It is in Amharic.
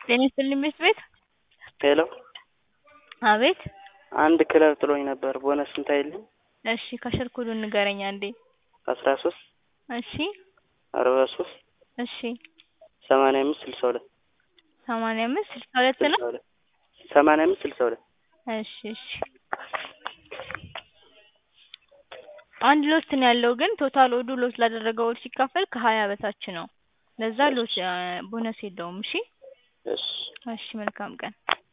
ጤና ይስጥልኝ ቤት ቤት ሄሎ አቤት አንድ ክለብ ጥሎኝ ነበር ቦነስ ስንት አይልኝ እሺ ከስር ኮዱን ንገረኝ አንዴ አስራ ሶስት እሺ አርባ ሶስት እሺ ሰማንያ አምስት ስልሳ ሁለት ሰማንያ አምስት ስልሳ ሁለት ነው ስልሳ ሁለት ሰማንያ አምስት ስልሳ ሁለት እሺ እሺ አንድ ሎት ነው ያለው ግን ቶታል ኦዱ ሎት ላደረገው ኦድ ሲካፈል ከሀያ በታች ነው ለዛ ሎት ቦነስ የለውም እሺ እሺ እሺ መልካም ቀን